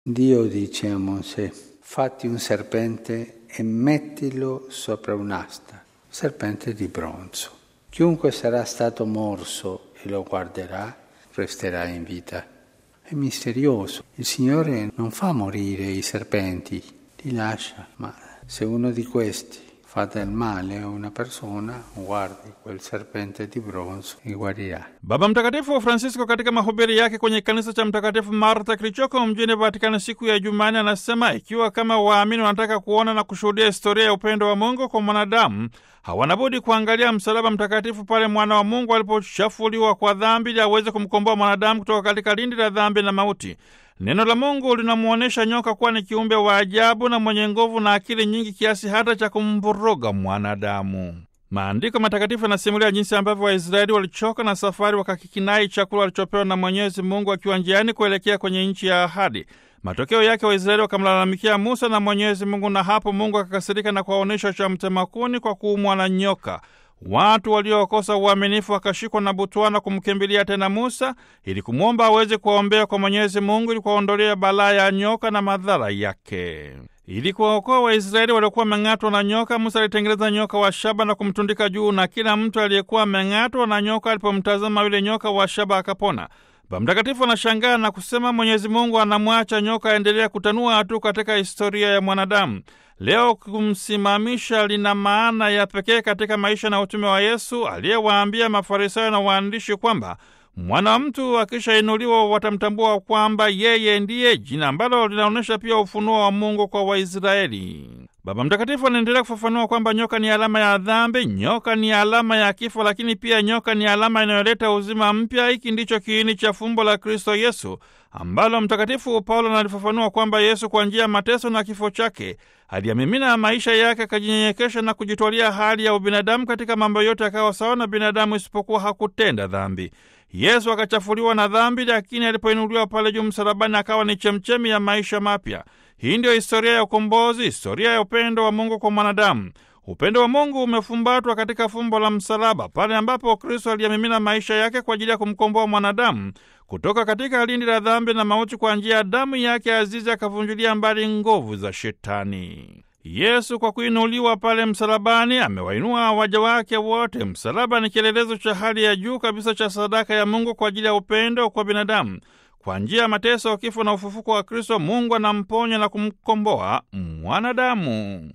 Dio dice a Mosè, fatti un serpente e mettilo sopra un'asta, serpente di bronzo. Chiunque sarà stato morso e lo guarderà, resterà in vita. È misterioso. Il Signore non fa morire i serpenti, li lascia, ma se uno di questi fa del male a una persona, guardi quel serpente di bronzo e guarirà. Baba Mtakatifu Francisco katika mahubiri yake kwenye kanisa cha Mtakatifu Marta kilichoko mjini Vatikani siku ya Jumanne anasema ikiwa kama waamini wanataka kuona na kushuhudia historia ya upendo wa Mungu kwa mwanadamu, hawana budi kuangalia msalaba mtakatifu pale mwana wa Mungu alipochafuliwa kwa dhambi ili aweze kumkomboa mwanadamu kutoka katika lindi la dhambi na mauti. Neno la Mungu linamwonyesha nyoka kuwa ni kiumbe wa ajabu na mwenye nguvu na akili nyingi kiasi hata cha kumvuruga mwanadamu. Maandiko matakatifu yanasimulia jinsi ambavyo Waisraeli walichoka na safari wakakikinai chakula walichopewa na Mwenyezi Mungu wakiwa njiani kuelekea kwenye nchi ya ahadi. Matokeo yake Waisraeli wakamlalamikia Musa na Mwenyezi Mungu, na hapo Mungu akakasirika na kuwaonyesha cha mtemakuni kwa kuumwa na nyoka. Watu waliokosa uaminifu wakashikwa na butwana kumkimbilia tena Musa ili kumwomba aweze kuwaombea kwa Mwenyezi Mungu ili kuwaondolea balaa ya nyoka na madhara yake. Ili kuwaokoa Waisraeli waliokuwa wameng'atwa na nyoka, Musa alitengeneza nyoka wa shaba na kumtundika juu, na kila mtu aliyekuwa ameng'atwa na nyoka alipomtazama yule nyoka wa shaba akapona. Baba Mtakatifu anashangaa na kusema Mwenyezi Mungu anamwacha nyoka aendelea kutanua tu katika historia ya mwanadamu. Leo kumsimamisha lina maana ya pekee katika maisha na utume wa Yesu aliyewaambia Mafarisayo na waandishi kwamba mwana wa mtu akishainuliwa watamtambua kwamba yeye ndiye, jina ambalo linaonyesha pia ufunuo wa Mungu kwa Waisraeli. Baba Mtakatifu anaendelea kufafanua kwamba nyoka ni alama ya dhambi, nyoka ni alama ya kifo, lakini pia nyoka ni alama inayoleta uzima mpya. Hiki ndicho kiini cha fumbo la Kristo Yesu ambalo Mtakatifu Paulo analifafanua kwamba Yesu kwa njia ya mateso na kifo chake aliyamimina maisha yake, akajinyenyekesha na kujitwalia hali ya ubinadamu katika mambo yote, akawa sawa na binadamu, isipokuwa hakutenda dhambi. Yesu akachafuliwa na dhambi, lakini alipoinuliwa pale juu msalabani akawa ni chemchemi ya maisha mapya. Hii ndiyo historia ya ukombozi, historia ya upendo wa Mungu kwa mwanadamu. Upendo wa Mungu umefumbatwa katika fumbo la msalaba, pale ambapo Kristo aliyemimina maisha yake kwa ajili ya kumkomboa mwanadamu kutoka katika lindi la dhambi na mauti. Kwa njia ya damu yake azizi akavunjulia mbali nguvu za Shetani. Yesu kwa kuinuliwa pale msalabani amewainua waja wake wote. Msalaba ni kielelezo cha hali ya juu kabisa cha sadaka ya Mungu kwa ajili ya upendo kwa binadamu. Kwa njia ya mateso, kifo na ufufuko wa Kristo, Mungu anamponya na kumkomboa mwanadamu.